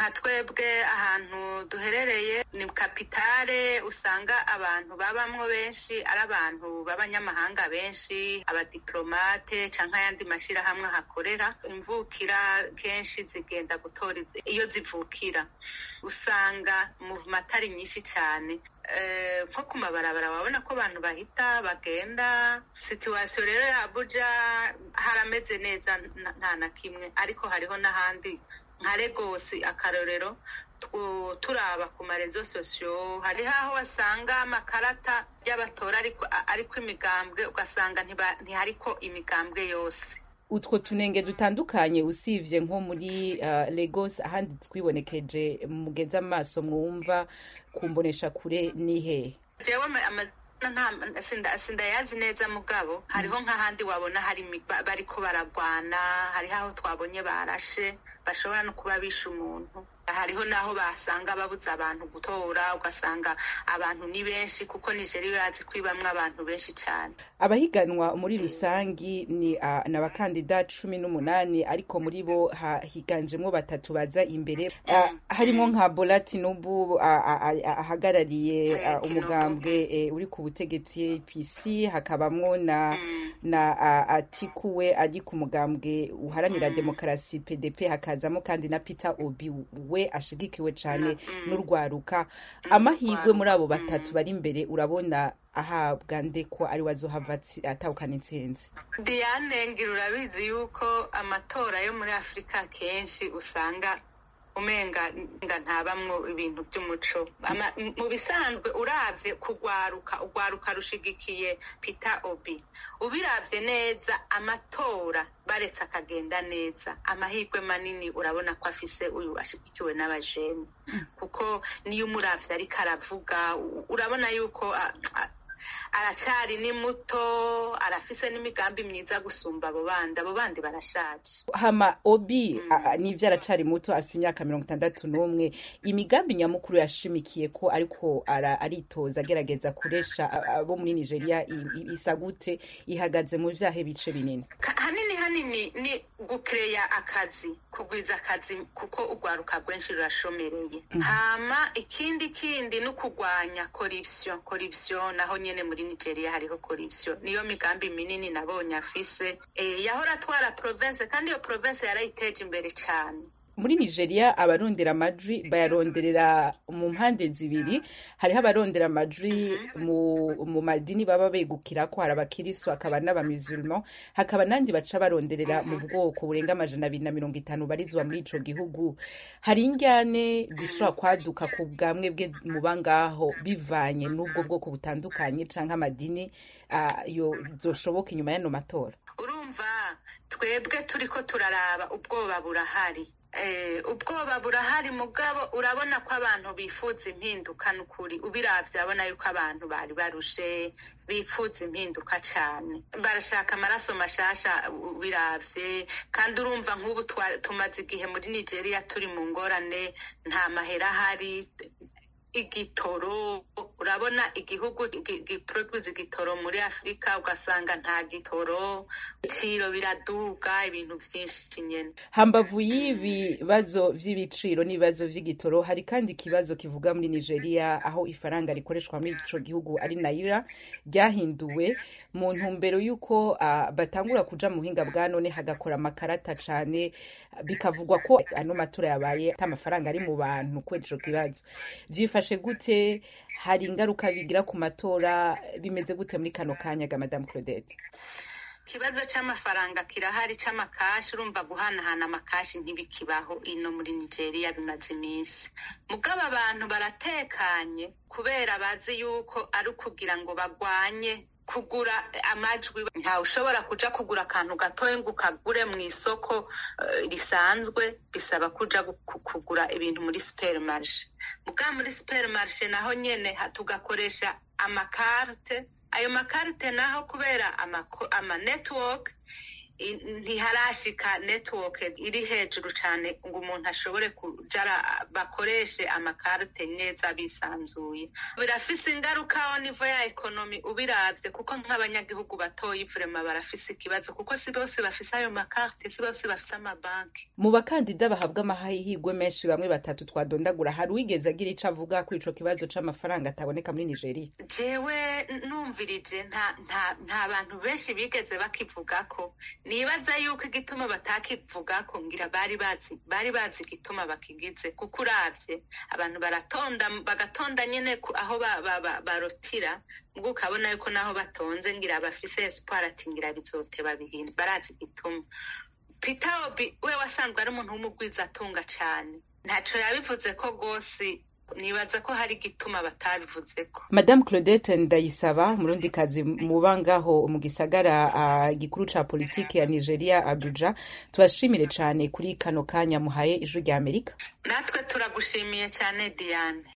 nka twebwe ahantu duherereye ni kapitale usanga abantu babamwo benshi ari abantu b'abanyamahanga benshi abadiplomate canke ayandi mashirahamwe ahakorera imvukira kenshi zigenda gutora iyo zivukira usanga muvuma atari nyinshi cane nko ku mabarabara wabona ko abantu bahita bagenda situwasiyo rero ya abuja harameze neza nta na kimwe ariko hariho n'ahandi nka legosi akarorero turaba ku marezo sosiyo hariho aho wasanga amakarata y'abatora ariko imigambwe ugasanga ntihariko imigambwe yose utwo tunenge dutandukanye usibye nko muri Lagos ahandi twibonekeje mugeze amaso mwumva kumbonesha kure ni hehe jewe sindayazi neza mugabo hariho nk'ahandi wabona hari bariko baragwana hariho aho twabonye barashe bashobora no kuba bishe umuntu hariho n'aho basanga babuze abantu gutora ugasanga abantu ni benshi kuko nigeria bazi kwibamwo abantu benshi cyane abahiganwa muri rusangi ni uh, n'abakandida cumi n'umunani ariko muri bo higanjemwo batatu baza imbere uh, harimo nka bola tinubu ahagarariye uh, uh, umugambwe uh, uri ku butegetsi pc hakabamwo na mm. na uh, atiku we ari ku mugambwe uharanira mm. demokarasi pdp hakazamo kandi na peter obi we ashigikiwe cyane n'urwaruka amahirwe muri abo batatu bari imbere urabona ahabwa nde ko ari wazohava atahukana intsinzi diane ngira urabizi yuko amatora yo muri afurika kenshi usanga umenga ntabamwo ibintu by'umuco mu bisanzwe uravye kugwaruka ugwaruka rushigikiye peter obi ubiravye neza amatora baretse akagenda neza amahirwe manini urabona ko afise uyu ashigikiwe n'abajene kuko niyo umuravye ariko aravuga urabona yuko aracari ni muto arafise n'imigambi myiza gusumba abo bandi abo bandi barashaje hama obi nivyo aracari muto afise imyaka mirongo itandatu n'umwe imigambi nyamukuru yashimikiye ko ariko aritoza agerageza kuresha abo muri nigeria isa gute ihagaze mu vyahe bice binini hanini hanini ni gukereya akazi kugwiza akazi kuko urwaruka rwenshi rurashomereye hama ikindi kindi ni ukugwanya corruption corruption naho nyene muri nigeria hariho corruption niyo migambi minini nabonye afise e, yahora atwara province kandi iyo province yarayiteje imbere cane muri nigeria abarondera amajwi bayaronderera mu mpande zibiri hariho abarondera amajwi mu, mu madini baba begukira ko hari abakirisu hakaba n'abamusulman hakaba nandi baca baronderera mu bwoko burenga amajana abiri na mirongo itanu barizwa muri ico gihugu hari injyane zishobora kwaduka ku bwamwe bwe muba ngaho bivanye n'ubwo bwoko butandukanye canke amadini uh, yo zoshoboka inyuma y'ano matora urumva twebwe turiko turaraba ubwoba burahari ubwoba burahari mugabo urabona ko abantu bifuza impinduka n'ukuri ubiravye abona yuko abantu bari barushe bifuza impinduka cane barashaka amaraso mashasha ubiravye kandi urumva nk'ubu tumaze igihe muri nigeria turi mu ngorane nta mahera ahari igitoro urabona igihugu giproduza igitoro muri afurika ugasanga nta gitoro ibiciro biraduga ibintu vyinshi nyene hambavu y'ibibazo vy'ibiciro n'ibibazo vy'igitoro hari kandi ikibazo kivuga muri nigeria aho ifaranga rikoreshwa muri ico gihugu ari naira ryahinduwe mu ntumbero y'uko uh, batangura kuja mu buhinga bwa none hagakora amakarata cane bikavugwa ko ano matora yabaye ata amafaranga ari mu bantu kubera ico kibazo vyifashe gute hari ingaruka bigira ku matora bimeze gute muri kano kanya ga madame claudette ikibazo c'amafaranga kirahari c'amakashi urumva guhanahana amakashi ntibikibaho ino muri nigeria bimaze iminsi mugabo abantu baratekanye kubera bazi yuko ari ukugira ngo bagwanye kugura amajwi ntawe ushobora kuja kugura akantu gatoya ngo ukagure mu isoko risanzwe bisaba kuja kugura ibintu muri superimarishe mugabo muri superimarishe naho nyene tugakoresha amakarte ayo makarite naho kubera ama network ntiharashika network iri hejuru cyane ngo umuntu ashobore kujara bakoreshe amakarite neza bisanzuye birafise ingaruka aho nivo ya ekonomi ubiravye kuko nk'abanyagihugu batoyi vrema barafise ikibazo kuko si bose bafise ayo makarite si bose bafise amabanki mu bakandida bahabwa amahirwe menshi bamwe batatu twadondagura hari uwigeze agira ico avuga kuri ico kibazo c'amafaranga ataboneka muri nigeria jewe numvirije nta nta nta bantu benshi bigeze bakivugako nibaza yuko igituma batakivugako ngira bari bazi bari bazi igituma bakigize kuko uravye abantu baratonda bagatonda nyene aho barotira ubwo ukabona yuko naho batonze ngira bafise espoir ati ngira bizoteba bihinda barazi igituma peter obi we wasanzwe ari umuntu w'umugwiza atunga cane ntaco yabivuze ko rwose nibaza ko hari igituma batabivuzeko madamu claudette ndayisaba umurundikazi muba ngaho mu gisagara uh, gikuru ca politike ya nigeria abuja tubashimire cane kuri kano kanya muhaye ijwi rya amerika natwe turagushimiye cyane diane